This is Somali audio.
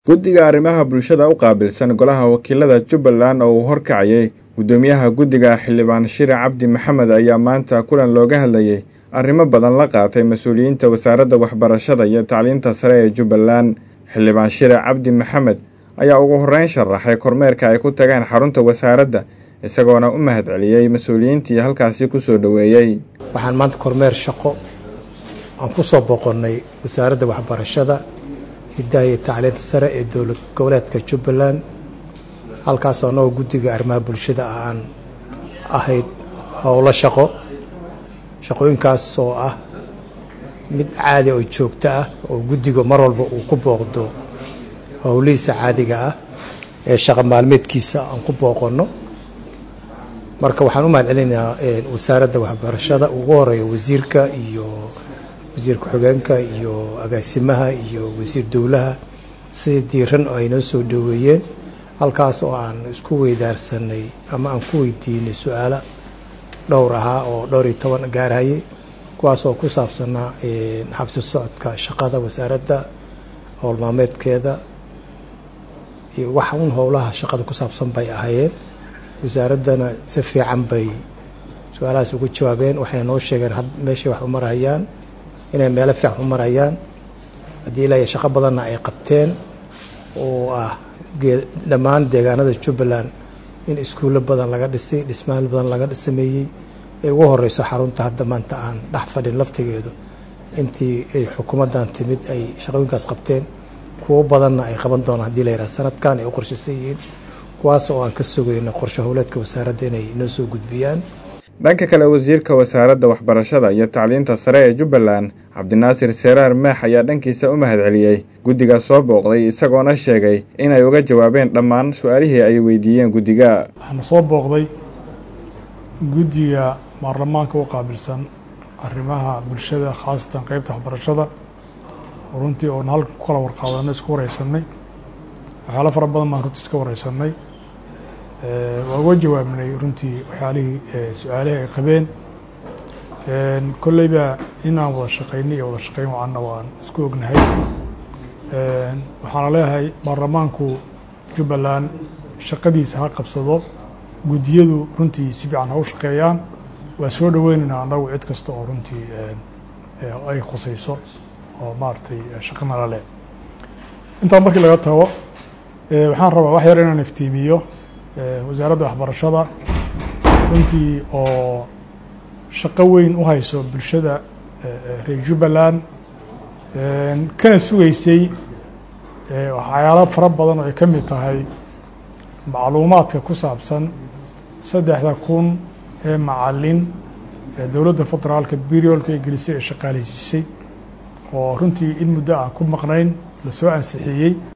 guddiga arrimaha bulshada u qaabilsan golaha wakiilada jubbaland oo uu horkacayay guddoomiyaha guddiga xildhibaan shire cabdi maxamed ayaa maanta kulan looga hadlayay arrimo badan la qaatay mas-uuliyiinta wasaaradda waxbarashada iyo tacliinta sare ee jubbaland xildhibaan shire cabdi maxamed ayaa ugu horreyn sharaxay kormeerka ay ku tageen xarunta wasaaradda isagoona u mahad celiyey mas-uuliyiintii halkaasi kusoo dhoweeyey waxaan maanta kormeer shaqo aan ku soo boqonnay wasaaradda waxbarashada hiddaha iyo tacliinta sare ee dowlad goboleedka jubbaland halkaasoo annagoo guddiga arrimaha bulshada ah aan ahayd howlo shaqo shaqooyinkaas oo ah mid caadi oo joogto ah oo guddiga mar walba uu ku booqdo howlihiisa caadiga ah ee shaqo maalmeedkiisa aan ku booqonno marka waxaan u mahad celinayaa wasaaradda waxbarashada ugu horeeya wasiirka iyo wasiir ku-xigeenka iyo agaasimaha iyo wasiir dowlaha sida diiran oo ay noo soo dhoweeyeen halkaas oo aan isku weydaarsanay ama aan ku weydiinay su-aalo dhowr ahaa oo dhowr iyo toban gaarhayay kuwaas oo ku saabsanaa xabsi socodka shaqada wasaaradda howlmaameedkeeda iyo wax un howlaha shaqada ku saabsan bay ahaayeen wasaaraddana si fiican bay su-aalahaas ugu jawaabeen waxay noo sheegeen meeshay wax u marhayaan inay meelo fiican u marayaan haddii ilaahay shaqo badanna ay qabteen oo ah dhammaan deegaanada jubbaland in iskuullo badan laga dhisay dhismaal badan laga sameeyey ee ugu horeyso xarunta hadda maanta aan dhex fadhin laftigeedu intii ay xukuumaddan timid ay shaqooyinkaas qabteen kuwo badanna ay qaban doonaan hadii la yidhaha sanadkan ay u qorshaysan yihiin kuwaas oo aan ka sugayno qorshe howleedka wasaaradda inay noo soo gudbiyaan dhanka kale wasiirka wasaaradda waxbarashada iyo tacliinta sare ee jubbaland cabdinaasir seraar maax ayaa dhankiisa u mahad celiyey guddiga soo booqday isagoona sheegay inay uga jawaabeen dhammaan su-aalihii ay weydiiyeen guddiga waxaana soo booqday guddiga baarlamaanka u qaabilsan arrimaha bulshada khaasatan qeybta waxbarashada runtii oona halkan ku kala warqaadanay isku wareysanay waxyaalo fara badan baan runtii iska wareysanay waa uga jawaabnay runtii waxyaalihii su-aalihii ay qabeen kolleyba inaan wada shaqaynay iyo wada shaqayn wacanna waan isku ognahay waxaana leeyahay baarlamaanku jubbaland shaqadiisa ha qabsado guddiyadu runtii si fiican ha u shaqeeyaan waa soo dhoweynaynaa annagu cid kasta oo runtii ay khusayso oo maaragtay shaqanala leh intaa markii laga tago waxaan rabaa wax yar inaan iftiimiyo wasaaradda waxbarashada runtii oo shaqo weyn u hayso bulshada reer jubbaland kana sugeysay waxyaalo fara badan oo ay ka mid tahay macluumaadka ku saabsan saddexda kun ee macalin ee dowladda federaalka beriolka ay gelisay ee shaqaaleysiisay oo runtii in muddo aan ku maqnayn la soo ansixiyey